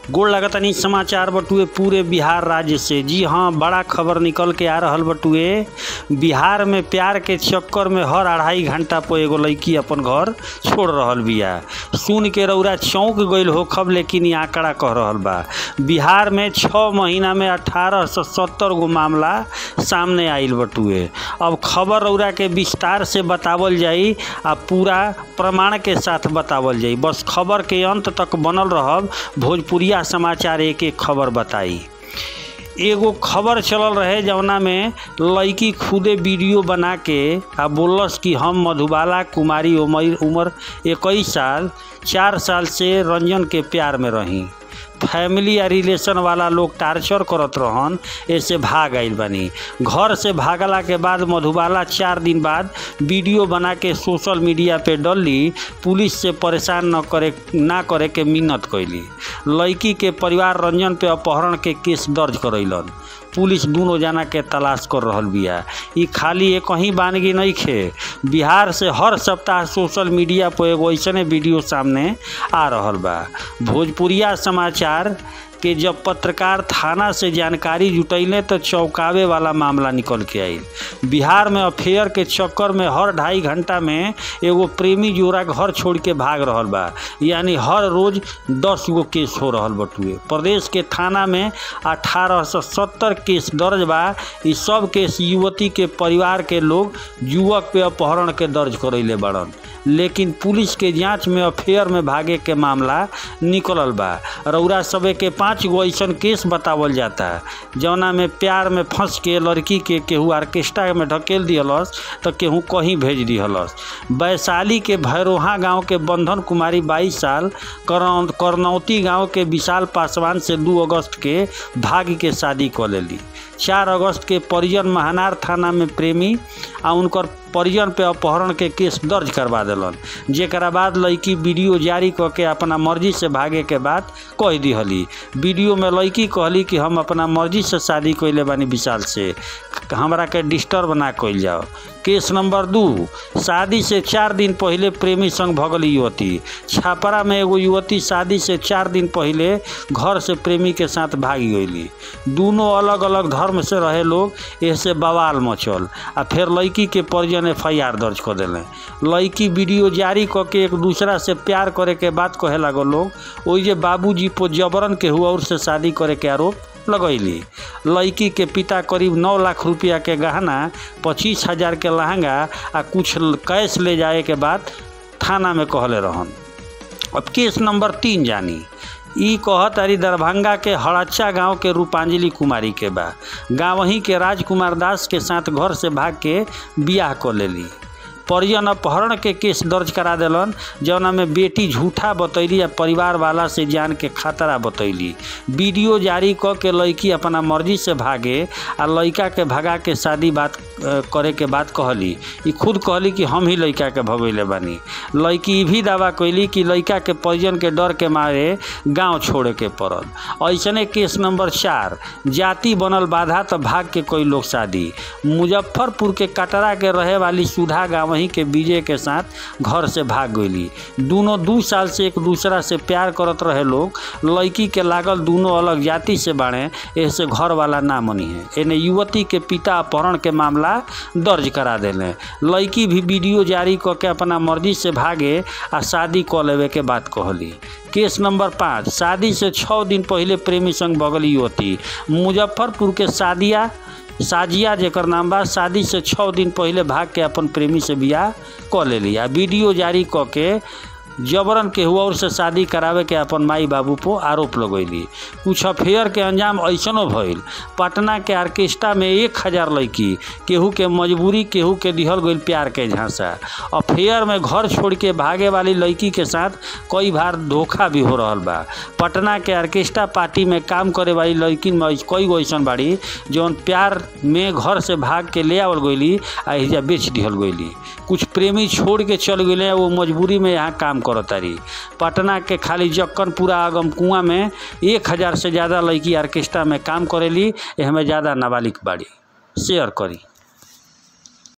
गोड़ लगतनी समाचार बटुए पूरे बिहार राज्य से जी हाँ बड़ा खबर निकल के आ रहल बटुए बिहार में प्यार के चक्कर में हर अढ़ाई घंटा पर एगो लड़की अपन घर छोड़ रहल बिया सुन के रौरा चौंक गईल हो खब लेकिन ई आंकड़ा कह रहल बा बिहार में छः महीना में अठारह सौ सत्तर गो मामला सामने आइल बटुए अब खबर रौरा के विस्तार से बतावल जाई आ पूरा प्रमाण के साथ बतावल जाई बस खबर के अंत तक बनल रहब भोजपुरिया समाचार एक एक खबर बताई एगो खबर चलल रहे जवना में लड़की खुदे वीडियो बना के आ बोलस कि हम मधुबाला कुमारी उमर उम्र इक्कीस साल चार साल से रंजन के प्यार में रही फैमिली या रिलेशन वाला लोग टार्चर करत रहन ऐसे भाग आइल बनी घर से भागला के बाद मधुबाला चार दिन बाद वीडियो बना के सोशल मीडिया पे डलली पुलिस से परेशान न करे ना करे के मिन्नत कैली लड़की के परिवार रंजन पे अपहरण के केस दर्ज करैलन पुलिस दोनों जना के तलाश कर रहल बिया ई खाली एक ही बानगी नहीं खे बिहार से हर सप्ताह सोशल मीडिया पर एगो ऐसने वीडियो सामने आ रहल बा भोजपुरिया समाचार के जब पत्रकार थाना से जानकारी जुटैले तो चौंकावे वाला मामला निकल के आइल बिहार में अफेयर के चक्कर में हर ढाई घंटा में एगो प्रेमी जोड़ा घर छोड़ के भाग रहल बा यानी हर रोज दस गो केस हो रहल बटुए प्रदेश के थाना में अठारह सौ सत्तर केस दर्ज बा ई सब केस युवती के परिवार के लोग युवक पे अपहरण के दर्ज करैले बड़न लेकिन पुलिस के जांच में अफेयर में भागे के मामला निकलल बा रौरा सबे के पाँच गो ऐसन केस बतावल जाता जौना में प्यार में फंस के लड़की के केहू आर्केस्ट्रा में ढकेल दिहलस तो केहू कहीं भेज दिहलस वैशाली के भैरोहा गांव के बंधन कुमारी बाईस साल करनौ- करनौती गांव के विशाल पासवान से दू अगस्त के भाग के शादी कऽ लेली चार अगस्त के परिजन महानार थाना में प्रेमी आ उनकर परिजन पे अपहरण के केस दर्ज करवा देलन जेकरा बाद लड़की वीडियो जारी कऽ के अपना मर्जी से भागे के बात कह दिहली वीडियो में लड़की कहली कि हम अपना मर्जी से शादी कैले बानी विशाल से हमरा के डिस्टर्ब ना कइल जाओ केस नंबर दू शादी से चार दिन पहले प्रेमी संग भगली युवती छापरा में एगो युवती शादी से चार दिन पहले घर से प्रेमी के साथ भागी गईली दोनों अलग अलग धर्म से रहे लोग ऐसे बवाल मचल आ फिर लड़की के परिजन एफ आई आर दर्ज कर दिले लड़की वीडियो जारी कऽ के एक दूसरा से प्यार करे के बात कहे लागल लोग ओइ जे बाबूजी पर जबरन के हुआ और से शादी करे के आरोप लगैली लड़की के पिता करीब नौ लाख रुपया के गहना पच्चीस हजार के लहंगा आ कुछ कैश ले जाए के बाद थाना में कहले रहन अब केस नंबर तीन जानी ई कहत अरी दरभंगा के हड़च्चा गांव के रूपांजलि कुमारी के बा गाँव ही के राजकुमार दास के साथ घर से भाग के बियाह कर लेली परिजन अपहरण के केस दर्ज करा देलन जौना में बेटी झूठा बतैली आ परिवार वाला से जान के खतरा बतैली वीडियो जारी क के लड़की अपना मर्जी से भागे आ लड़का के भगा के शादी बात अ, करे के बात कहली ई खुद कहली कि हम ही लड़का के भगैले बानी लड़की ई भी दावा कैली कि लड़का के परिजन के डर के मारे गांव छोड़े के पड़ल ऐसने केस नंबर चार जाति बनल बाधा तो भाग के कोई लोग शादी मुजफ्फरपुर के कटरा के रहे वाली सुधा गाँव ही के विजय के साथ घर से भाग गईली दोनों दू साल से एक दूसरा से प्यार करत रहे लोग लड़की के लागल दोनों अलग जाति से बाड़े ऐसे घर वाला ना मनी है एने युवती के पिता अपहरण के मामला दर्ज करा देले लड़की भी वीडियो जारी क के अपना मर्जी से भागे आ शादी क लेवे के बात कहली केस नंबर पाँच शादी से छः दिन पहले प्रेमी संग बगली युवती मुजफ्फरपुर के सादिया साजिया जेकर नाम बा शादी से छः दिन पहले भाग के अपन प्रेमी से बियाह क लेली आ वीडियो जारी क के जबरन के हुआ और से शादी करावे के अपन माई बाबू पर आरोप लगैली कुछ अफेयर के अंजाम ऐसनो भइल पटना के आर्केस्ट्रा में एक हजार लड़की केहू के मजबूरी केहू के दिहल गईल प्यार के झांसा अफेयर में घर छोड़ के भागे वाली लड़की के साथ कई बार धोखा भी हो रहल बा पटना के आर्केस्ट्रा पार्टी में काम करे वाली लड़किन में कई गो ऐसन बाड़ी जौन प्यार में घर से भाग के ले आवल गईली आ एहिजा बेच दिहल गईली कुछ प्रेमी छोड़ के चल गए वो मजबूरी में यहाँ काम करतारी पटना के खाली जक्कनपुरा आगम कुआं में एक हजार से ज़्यादा लड़की आर्केस्ट्रा में काम करेली एहमे ज़्यादा नाबालिग बाड़ी शेयर करी